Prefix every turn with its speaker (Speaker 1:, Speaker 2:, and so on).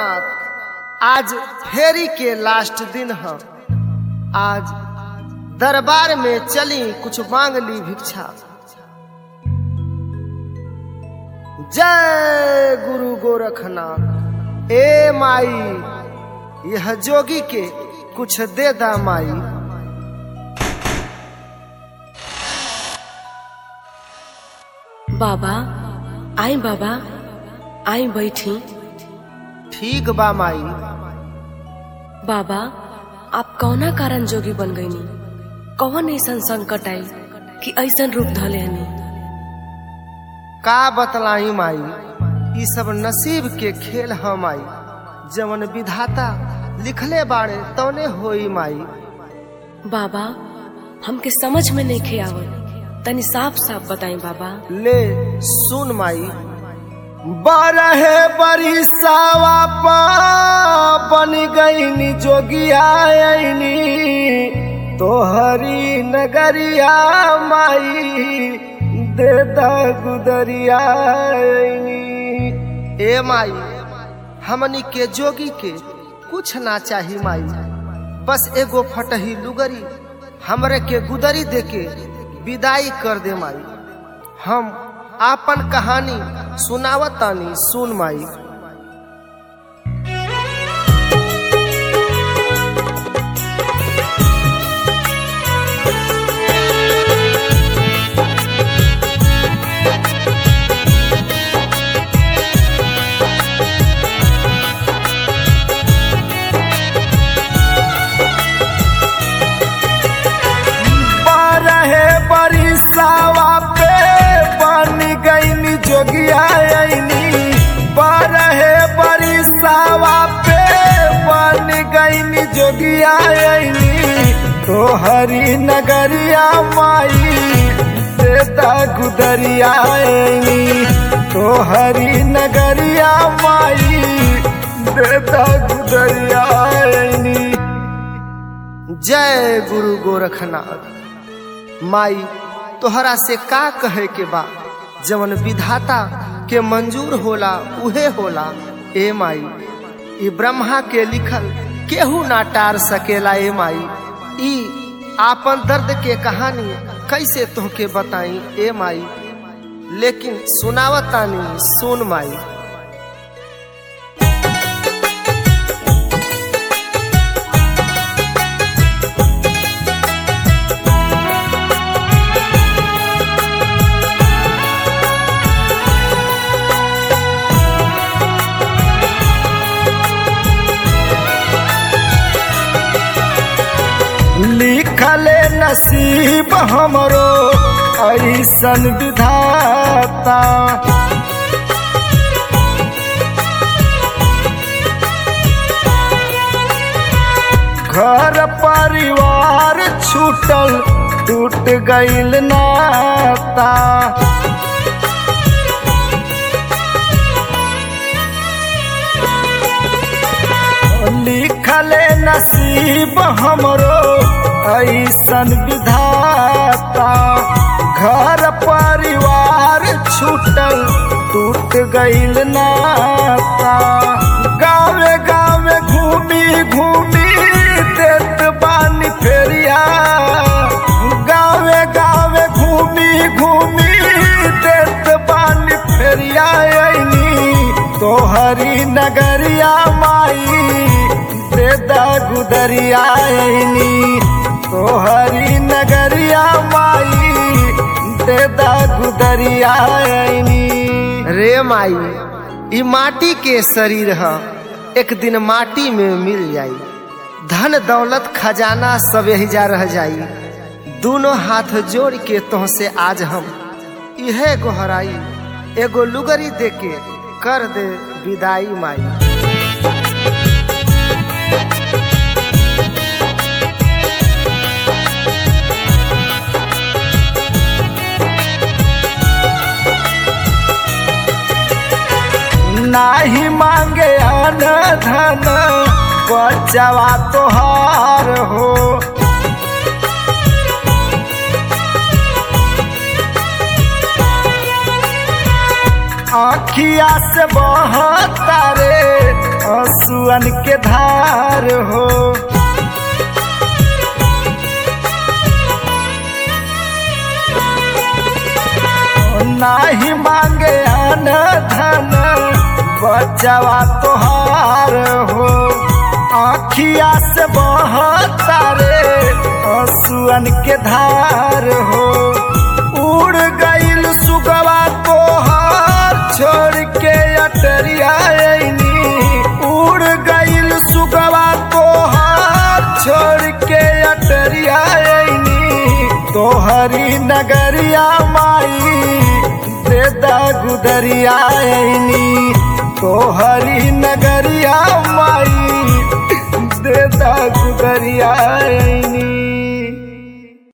Speaker 1: गोरखनाथ आज फेरी के लास्ट दिन है आज दरबार में चली कुछ मांग ली भिक्षा जय गुरु गोरखनाथ ए माई यह जोगी के कुछ दे दा माई
Speaker 2: बाबा आई बाबा आई बैठी
Speaker 1: ठीक बा माई
Speaker 2: बाबा आप कौना कारण जोगी बन गईनी कौन ऐसन संकट आई कि ऐसन रूप धले हनी
Speaker 1: का बतलाई माई ई सब नसीब के खेल है माई जवन विधाता लिखले बाड़े तौने होई माई
Speaker 2: बाबा हमके समझ में नहीं खे आवत तनी साफ साफ बताई बाबा
Speaker 1: ले सुन माई बारहे बरिसावा पा बन गईनी जोगिया आईनी तोहरी नगरिया माई देता गुदरिया आईनी ए माई हमनी के जोगी के कुछ ना चाही माई बस एगो फटही लुगरी हमरे के गुदरी देके विदाई कर दे माई हम आपन कहानी सुनावतानी सुन माई बारहे बरिसावा पे बन गईनी जोगिया आईनी बारहे बरिसावा पे बन गईनी जोगिया आईनी तोहरी नगरिया माई देता गुदरिया आईनी तोहरी नगरिया माई देता गुदरिया आईनी जय गुरु गोरखनाथ माई तोहरा से का कहे के बा जवन विधाता के मंजूर होला उहे होला ए माई ई ब्रह्मा के लिखल केहू ना टार सकेला ए माई ई आपन दर्द के कहानी कैसे तोहके बताई ए माई लेकिन सुनावतानी सुन माई लिखले नसीब हमरो ऐसन विधाता घर परिवार छूटल टूट गईल नाता लिखले नसीब हमरो ऐसन विधाता घर परिवार छूटल टूट गईल नाता गावे गावे घूमी घूमी देत बानी फेरिया गावे गावे घूमी घूमी देत बानी फेरिया आईनी तोहरी नगरिया माई देदा गुदरिया आईनी तोहरी नगरिया माई देदा गुदरिया आईनी रे माई ई माटी के शरीर ह एक दिन माटी में मिल जाई धन दौलत खजाना सब यही जा रह जाई दोनों हाथ जोड़ के तोह से आज हम इहे गोहराई एगो लुगरी दे के कर दे विदाई माई नाही मांगे अन धन बचवा तोहार हो आखिया से बहता रे आंसुअन के धार हो नाही मांगे अन धन बचवा तोहार हो आखिया से बहता रे आंसुअन के धार हो उड़ गईल सुगवा तोहार छोड़ के अटरिया अइनी उड़ गईल सुगवा तोहार छोड़ के अटरिया अइनी तोहरी नगरिया माई दे दा गुदरिया अइनी तोहरी नगरिया माई दे दा गुदरिया अइनी